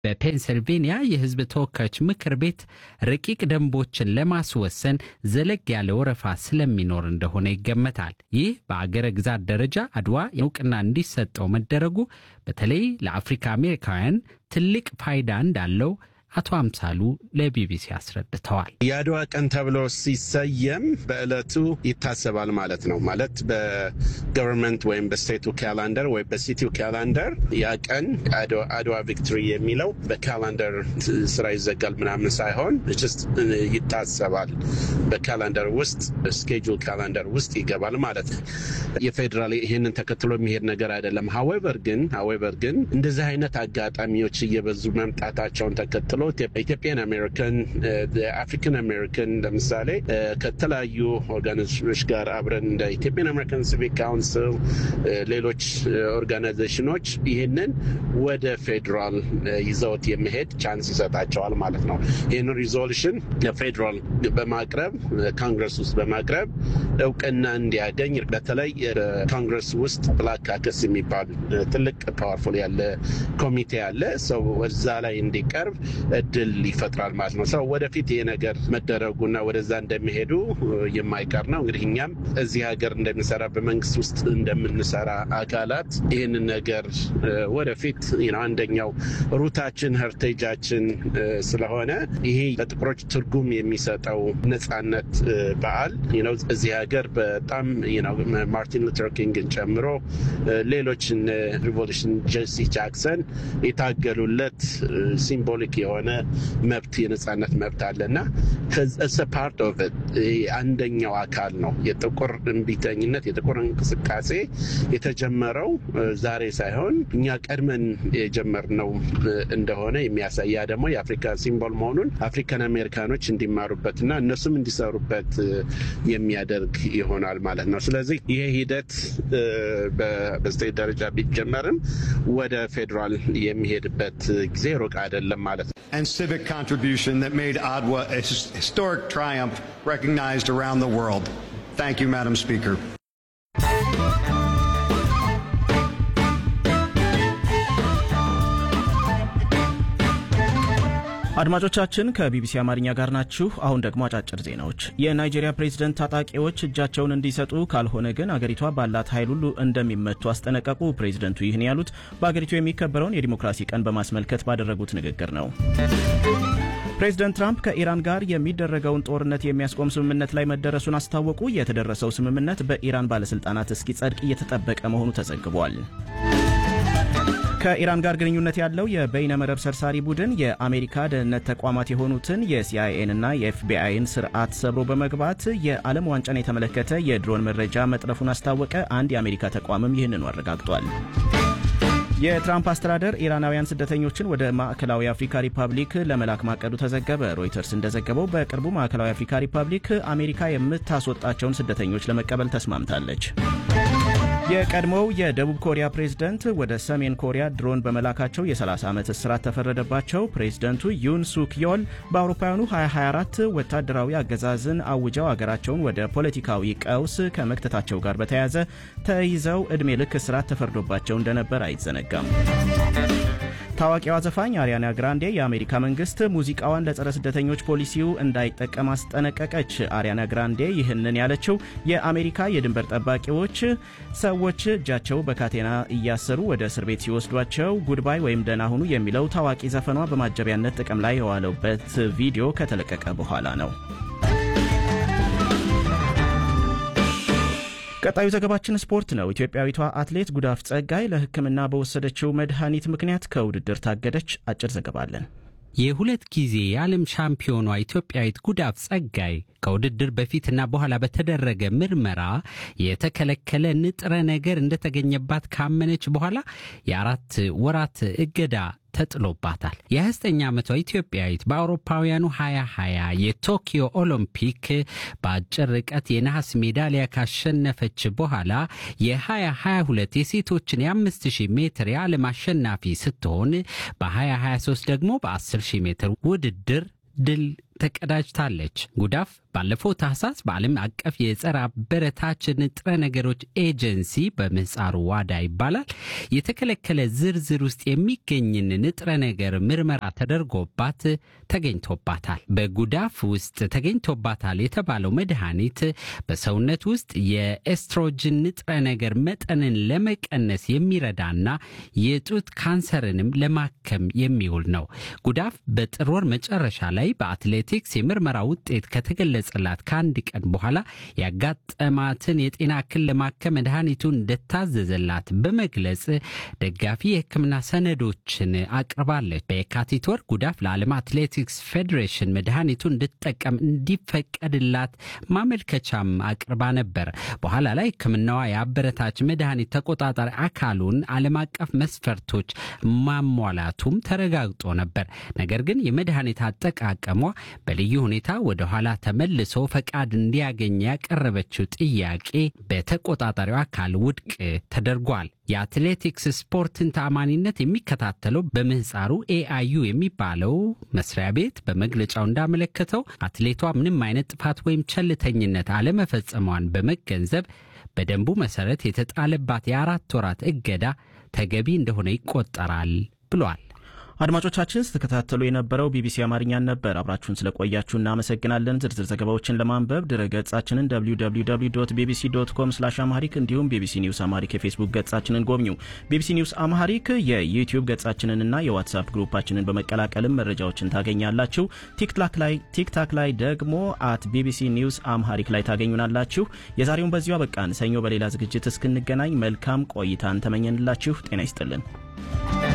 በፔንስልቬንያ የሕዝብ ተወካዮች ምክር ቤት ረቂቅ ደንቦችን ለማስወሰን ዘለግ ያለ ወረፋ ስለሚኖር እንደሆነ ይገመታል። ይህ በአገረ ግዛት ደረጃ አድዋ እውቅና እንዲሰጠው መደረጉ በተለይ ለአፍሪካ አሜሪካውያን ትልቅ ፋይዳ እንዳለው አቶ አምሳሉ ለቢቢሲ አስረድተዋል። የአድዋ ቀን ተብሎ ሲሰየም በዕለቱ ይታሰባል ማለት ነው። ማለት በገቨርንመንት ወይም በስቴቱ ካላንደር ወይም በሲቲው ካላንደር ያ ቀን አድዋ ቪክቶሪ የሚለው በካላንደር ስራ ይዘጋል ምናምን ሳይሆን ጅስት ይታሰባል። በካላንደር ውስጥ ስኬጁል ካላንደር ውስጥ ይገባል ማለት ነው። የፌዴራል ይህንን ተከትሎ የሚሄድ ነገር አይደለም። ሀዌቨር ግን ሀዌቨር ግን እንደዚህ አይነት አጋጣሚዎች እየበዙ መምጣታቸውን ተከትሎ ኢትዮጵያን አሜሪካን አፍሪካን አሜሪካን ለምሳሌ ከተለያዩ ኦርጋናይዜሽኖች ጋር አብረን እንደ ኢትዮጵያን አሜሪካን ሲቪክ ካውንስል፣ ሌሎች ኦርጋናይዜሽኖች ይህንን ወደ ፌዴራል ይዘውት የመሄድ ቻንስ ይሰጣቸዋል ማለት ነው። ይህንን ሪዞሉሽን ለፌዴራል በማቅረብ ኮንግረስ ውስጥ በማቅረብ እውቅና እንዲያገኝ በተለይ ኮንግረስ ውስጥ ብላክ ካከስ የሚባል ትልቅ ፓወርፉል ያለ ኮሚቴ አለ። ሰው እዛ ላይ እንዲቀርብ እድል ይፈጥራል ማለት ነው። ሰው ወደፊት ይሄ ነገር መደረጉና ወደዛ እንደሚሄዱ የማይቀር ነው። እንግዲህ እኛም እዚህ ሀገር እንደሚሰራ በመንግስት ውስጥ እንደምንሰራ አካላት ይህንን ነገር ወደፊት አንደኛው ሩታችን ሄርቴጃችን ስለሆነ ይሄ ለጥቁሮች ትርጉም የሚሰጠው ነጻነት በዓል እዚህ ሀገር በጣም ማርቲን ሉተር ኪንግን ጨምሮ ሌሎች ሪቮሉሽን ጄሲ ጃክሰን የታገሉለት ሲምቦሊክ የሆነ መብት የነጻነት መብት አለ እና ፓርት ኦፍ አንደኛው አካል ነው። የጥቁር እምቢተኝነት የጥቁር እንቅስቃሴ የተጀመረው ዛሬ ሳይሆን እኛ ቀድመን የጀመርነው እንደሆነ የሚያሳይ ያ ደግሞ የአፍሪካ ሲምቦል መሆኑን አፍሪካን አሜሪካኖች እንዲማሩበትና እነሱም እንዲሰሩበት የሚያደርግ ይሆናል ማለት ነው። ስለዚህ ይሄ ሂደት በስቴት ደረጃ ቢጀመርም ወደ ፌዴራል የሚሄድበት ጊዜ ሩቅ አይደለም ማለት ነው። and civic contribution that made Adwa a historic triumph recognized around the world. Thank you, Madam Speaker. አድማጮቻችን ከቢቢሲ አማርኛ ጋር ናችሁ። አሁን ደግሞ አጫጭር ዜናዎች። የናይጄሪያ ፕሬዝደንት ታጣቂዎች እጃቸውን እንዲሰጡ ካልሆነ ግን አገሪቷ ባላት ኃይል ሁሉ እንደሚመቱ አስጠነቀቁ። ፕሬዝደንቱ ይህን ያሉት በአገሪቱ የሚከበረውን የዲሞክራሲ ቀን በማስመልከት ባደረጉት ንግግር ነው። ፕሬዝደንት ትራምፕ ከኢራን ጋር የሚደረገውን ጦርነት የሚያስቆም ስምምነት ላይ መደረሱን አስታወቁ። የተደረሰው ስምምነት በኢራን ባለሥልጣናት እስኪጸድቅ እየተጠበቀ መሆኑ ተዘግቧል። ከኢራን ጋር ግንኙነት ያለው የበይነ መረብ ሰርሳሪ ቡድን የአሜሪካ ደህንነት ተቋማት የሆኑትን የሲአይኤንና የኤፍቢአይን ስርዓት ሰብሮ በመግባት የዓለም ዋንጫን የተመለከተ የድሮን መረጃ መጥረፉን አስታወቀ። አንድ የአሜሪካ ተቋምም ይህንኑ አረጋግጧል። የትራምፕ አስተዳደር ኢራናውያን ስደተኞችን ወደ ማዕከላዊ አፍሪካ ሪፐብሊክ ለመላክ ማቀዱ ተዘገበ። ሮይተርስ እንደዘገበው በቅርቡ ማዕከላዊ አፍሪካ ሪፐብሊክ አሜሪካ የምታስወጣቸውን ስደተኞች ለመቀበል ተስማምታለች። የቀድሞው የደቡብ ኮሪያ ፕሬዝደንት ወደ ሰሜን ኮሪያ ድሮን በመላካቸው የ30 ዓመት እስራት ተፈረደባቸው። ፕሬዝደንቱ ዩን ሱክ ዮል በአውሮፓውያኑ 2024 ወታደራዊ አገዛዝን አውጀው አገራቸውን ወደ ፖለቲካዊ ቀውስ ከመክተታቸው ጋር በተያያዘ ተይዘው ዕድሜ ልክ እስራት ተፈርዶባቸው እንደነበር አይዘነጋም። ታዋቂዋ ዘፋኝ አሪያና ግራንዴ የአሜሪካ መንግስት ሙዚቃዋን ለጸረ ስደተኞች ፖሊሲው እንዳይጠቀም አስጠነቀቀች። አሪያና ግራንዴ ይህንን ያለችው የአሜሪካ የድንበር ጠባቂዎች ሰዎች እጃቸው በካቴና እያሰሩ ወደ እስር ቤት ሲወስዷቸው ጉድባይ ወይም ደህና ሁኑ የሚለው ታዋቂ ዘፈኗ በማጀቢያነት ጥቅም ላይ የዋለበት ቪዲዮ ከተለቀቀ በኋላ ነው። ቀጣዩ ዘገባችን ስፖርት ነው። ኢትዮጵያዊቷ አትሌት ጉዳፍ ጸጋይ ለሕክምና በወሰደችው መድኃኒት ምክንያት ከውድድር ታገደች። አጭር ዘገባ አለን። የሁለት ጊዜ የዓለም ሻምፒዮኗ ኢትዮጵያዊት ጉዳፍ ጸጋይ ከውድድር በፊትና በኋላ በተደረገ ምርመራ የተከለከለ ንጥረ ነገር እንደተገኘባት ካመነች በኋላ የአራት ወራት እገዳ ተጥሎባታል። የ29 ዓመቷ ኢትዮጵያዊት በአውሮፓውያኑ 2020 የቶኪዮ ኦሎምፒክ በአጭር ርቀት የነሐስ ሜዳሊያ ካሸነፈች በኋላ የ2022 የሴቶችን የ5000 ሜትር የዓለም አሸናፊ ስትሆን በ2023 ደግሞ በ10000 ሜትር ውድድር ድል ተቀዳጅታለች። ጉዳፍ ባለፈው ታህሳስ በዓለም አቀፍ የጸረ አበረታች ንጥረ ነገሮች ኤጀንሲ በምህፃሩ ዋዳ ይባላል የተከለከለ ዝርዝር ውስጥ የሚገኝን ንጥረ ነገር ምርመራ ተደርጎባት ተገኝቶባታል። በጉዳፍ ውስጥ ተገኝቶባታል የተባለው መድኃኒት በሰውነት ውስጥ የኤስትሮጅን ንጥረ ነገር መጠንን ለመቀነስ የሚረዳና የጡት ካንሰርንም ለማከም የሚውል ነው። ጉዳፍ በጥር ወር መጨረሻ ላይ በአትሌቲክስ የምርመራ ውጤት ከተገለጸላት ከአንድ ቀን በኋላ ያጋጠማትን የጤና እክል ለማከም መድኃኒቱን እንደታዘዘላት በመግለጽ ደጋፊ የሕክምና ሰነዶችን አቅርባለች። በየካቲት ወር ጉዳፍ ለዓለም አትሌቲክስ ፌዴሬሽን መድኃኒቱን እንድትጠቀም እንዲፈቀድላት ማመልከቻም አቅርባ ነበር። በኋላ ላይ ሕክምናዋ የአበረታች መድኃኒት ተቆጣጣሪ አካሉን ዓለም አቀፍ መስፈርቶች ማሟላቱም ተረጋግጦ ነበር። ነገር ግን የመድኃኒት አጠቃቀሟ በልዩ ሁኔታ ወደ ኋላ ተመልሶ ፈቃድ እንዲያገኝ ያቀረበችው ጥያቄ በተቆጣጣሪው አካል ውድቅ ተደርጓል። የአትሌቲክስ ስፖርትን ተአማኒነት የሚከታተለው በምህፃሩ ኤአዩ የሚባለው መስሪያ ቤት በመግለጫው እንዳመለከተው አትሌቷ ምንም አይነት ጥፋት ወይም ቸልተኝነት አለመፈጸሟን በመገንዘብ በደንቡ መሰረት የተጣለባት የአራት ወራት እገዳ ተገቢ እንደሆነ ይቆጠራል ብሏል። አድማጮቻችን ስትከታተሉ የነበረው ቢቢሲ አማርኛን ነበር። አብራችሁን ስለቆያችሁ እናመሰግናለን። ዝርዝር ዘገባዎችን ለማንበብ ድረ ገጻችንን www ቢቢሲ ዶት ኮም ስላሽ አምሃሪክ እንዲሁም ቢቢሲ ኒውስ አምሃሪክ የፌስቡክ ገጻችንን ጎብኙ። ቢቢሲ ኒውስ አምሃሪክ የዩቲዩብ ገጻችንንና የዋትሳፕ ግሩፓችንን በመቀላቀልም መረጃዎችን ታገኛላችሁ። ቲክታክ ላይ ደግሞ አት ቢቢሲ ኒውስ አምሃሪክ ላይ ታገኙናላችሁ። የዛሬውን በዚሁ አበቃን። ሰኞ በሌላ ዝግጅት እስክንገናኝ መልካም ቆይታን ተመኘንላችሁ። ጤና ይስጥልን።